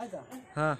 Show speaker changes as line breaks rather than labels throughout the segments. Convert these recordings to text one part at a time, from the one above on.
हाँ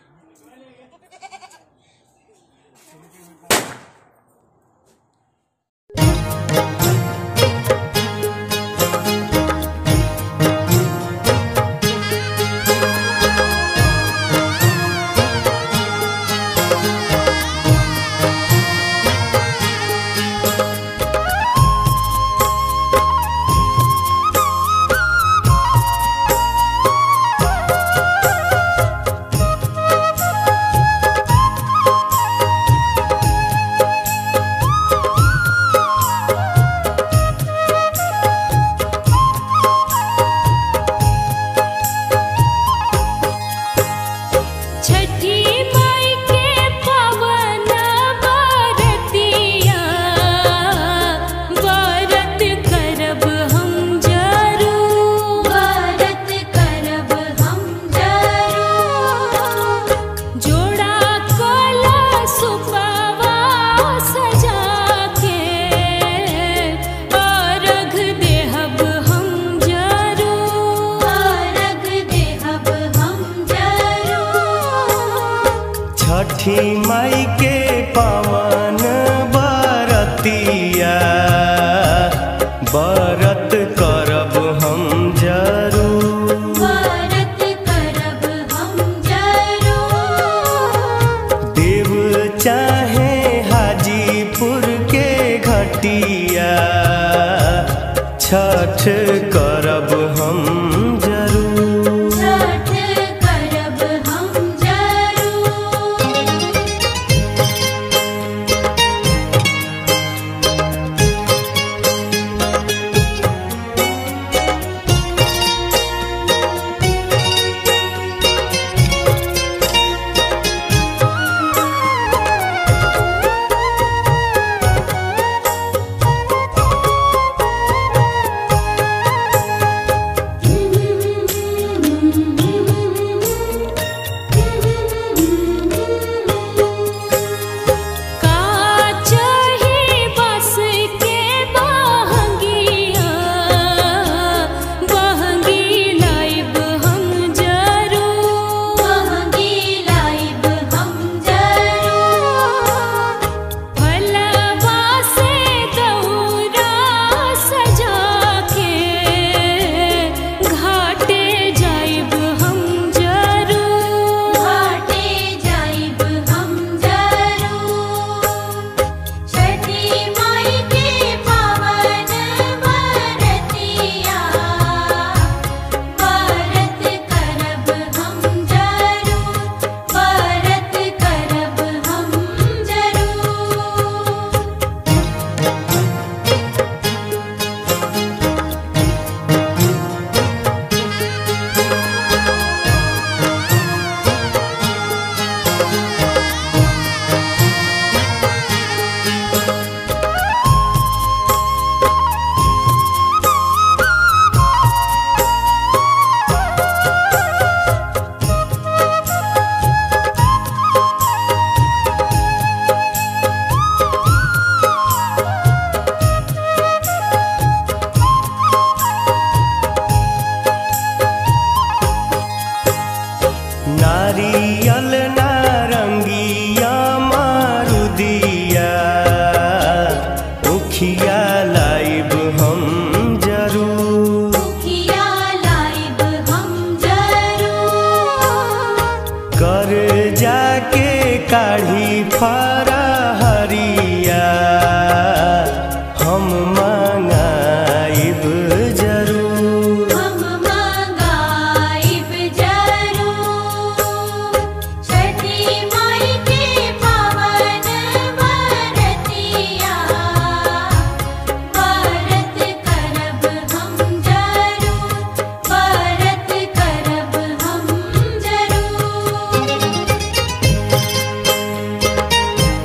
छठी माई के पवन बरतिया व्रत करब हम जरूर व्रत करब हम जरूर जोड़ा कला सुपवा सजा के अर्घ देहब हम जरूर अर्घ देहब हम जरूर
छठी माई के पावन बरतिया बरत करब हम जरूर
व्रत करब हम जरूर
देव चाहे हाजीपुर के घटिया छठ करब हम जरूर
छठ करब हम जरूर
छठी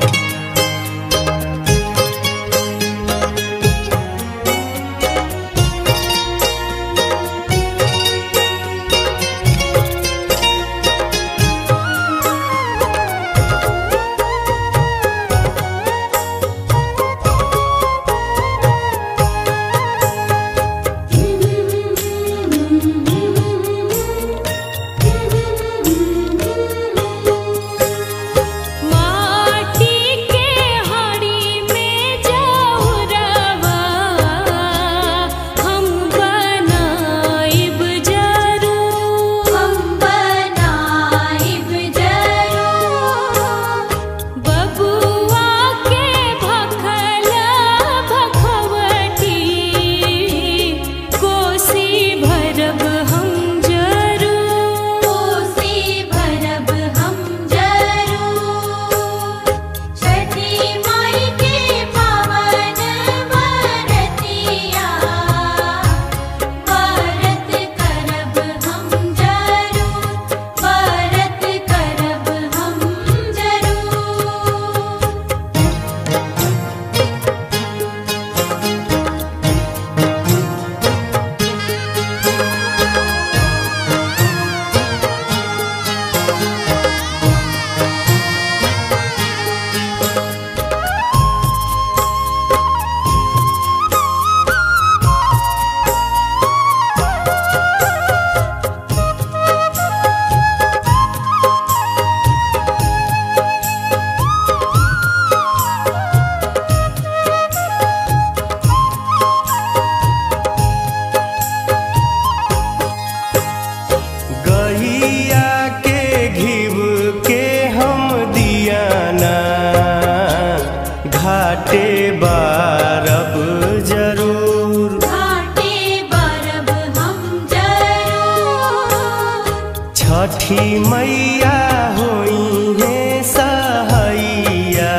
मैया होई है सहैया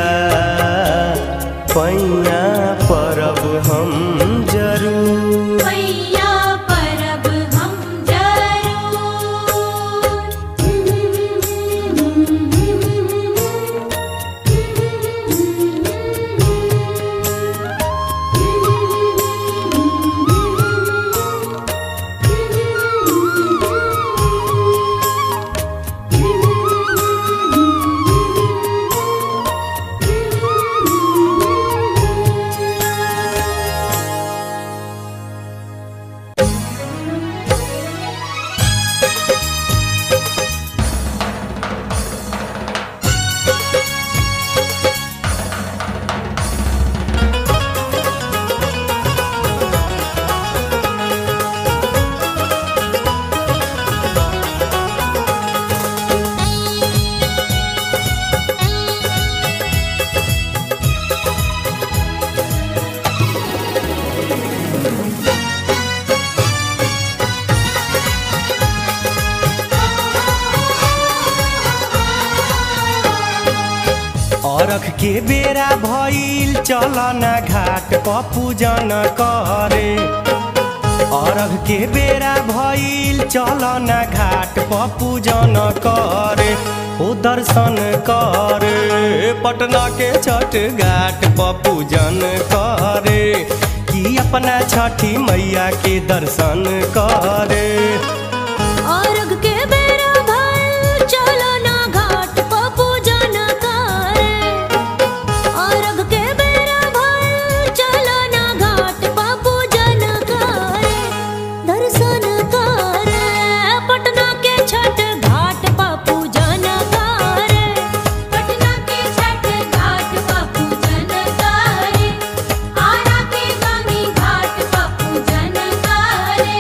पैया परब हम जरूर
मैया परब हम
अरख के बेरा भइल चल न घाट प पूजन करे अरघ के बेरा भइल चल न घाट प पूजन करे ओ दर्शन करे पटना के छठ घाट प पूजन करे कि अपना छठी मैया के दर्शन करे
अर्घ के बेरा भइल चलो ना घाट प पूजन करे अर्घ के बेरा भइल चलो ना घाट प पूजन करे दर्शन करे पटना के छठ घाट प पूजन करे पटना के छठ घाट प पूजन करे आरा के गामी घाट प पूजन करे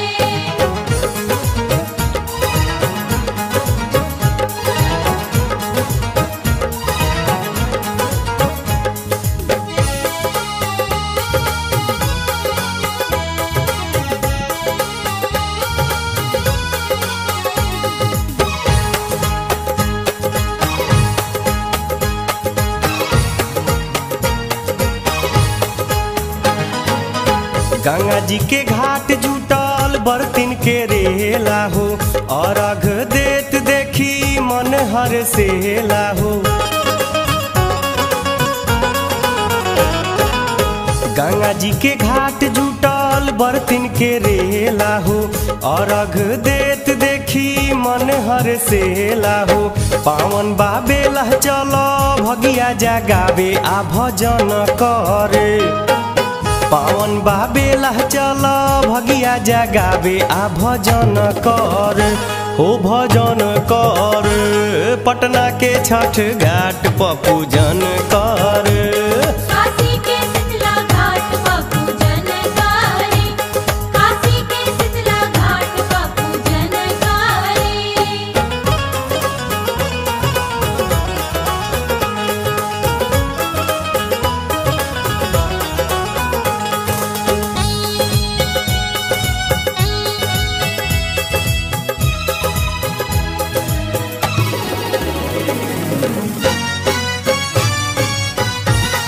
गंगा जी के घाट जुटल बर्तिन के रेला हो अर्घ देत देखी मन हर सेला हो गंगा जी के घाट जुटल बर्तिन के रेला हो अर्घ देत देखी मन हर सेला हो पावन बाबेला चलो भगिया जगावे आ भजन करे पावन बाबेला चल भगिया जगावे आ भजन कर हो भजन कर पटना के छठ घाट प पूजन कर
काशी के शीतला घाट प पूजन करे काशी के शीतला घाट प पूजन करे
गंगा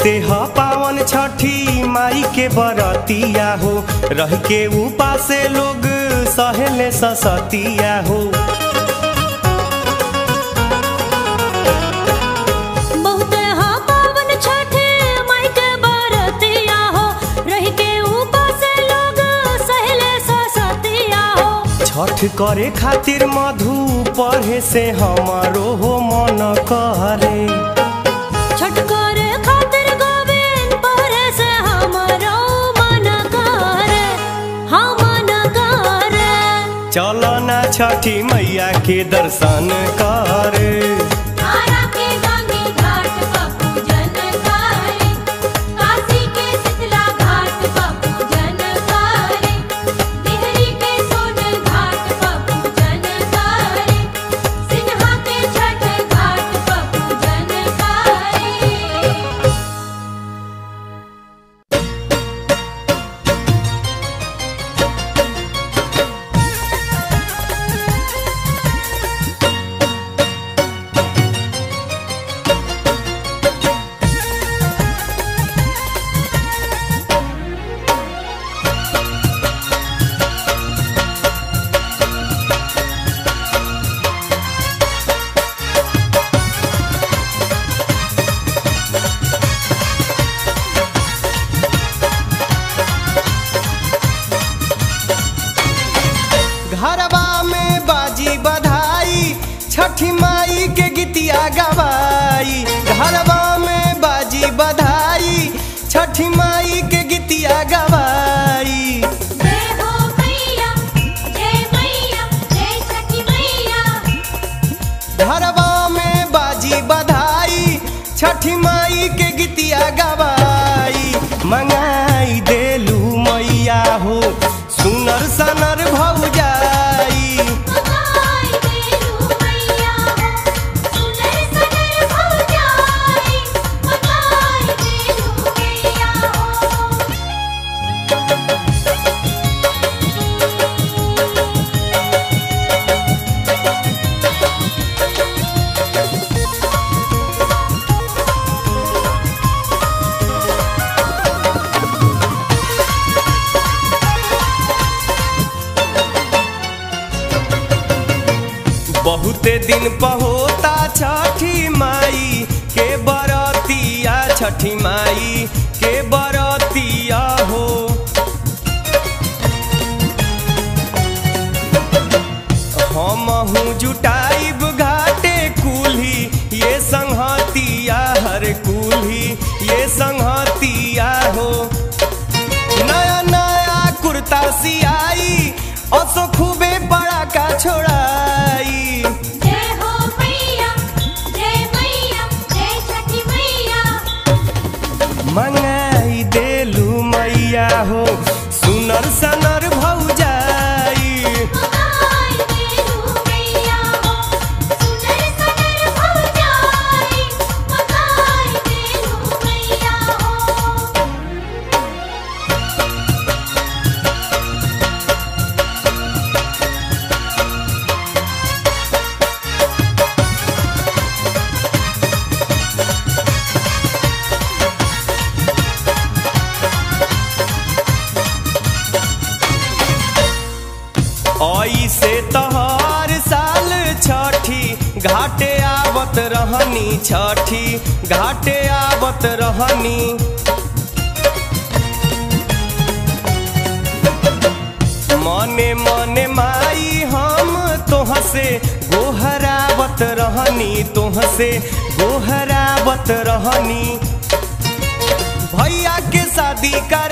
बहुते ह पावन छठी माई के बरतिया हो रह के उपासे लोग सहेले ससतिया हो
बहुत हा पावन छठे माई के बरतिया हो रह के ऊपर से लोग सहले ससतिया हो
छठ करे खातिर मधु पढ़े से हमारो हो मन करे
छठ करे खातिर गोविंद पहरे से हमरो मन करे हम मन करे
चलो ना छठी मैया के दर्शन करे
तारा के गंगे घाट पर पूजन करे काशी के शीतला घाट पर पूजन करे देहरी के सोन घाट पर पूजन करे सिन्हा के छठ घाट पर पूजन करे
घरवा में बाजी बधाई छठी माई के गीतिया गवाई घरवा में बाजी बधाई छठी माई के गीतिया गवाई
जय हो मैया जय मैया जय छठी मैया
घरवा में बाजी बधाई छठी माई के गीतिया गवाई मंगाई देलू मैया हो सुनर सनर भौजाई
मगाई देलू मैया हो सुनर सनर भौजाई मगाई देलू मैया हो
बहुते दिन पहोता छठी माई के बरतिया छठी माई के बरतिया हो हमहू जुटाइब घाटे कुल्ही ये संहतिया हर कुल्ही ये संहतिया हो नया नया कुर्ता सियाई असो खूबे बड़ा का छोड़ाई
जय हो मैया जय मैया जय छठी मैया
मंगाई देलू मैया हो सुनर सनर भौजाई
मगाई देलू मैया हो सुनर सनर भौजाई मगाई देलू मैया हो
ऐसे तहर साल छठी घाटे आवत रहनी छठी घाटे आवत रहनी मने मने माई हम तोह से गोहरावत रहनी तोह से गोहरावत रहनी भैया के शादी कर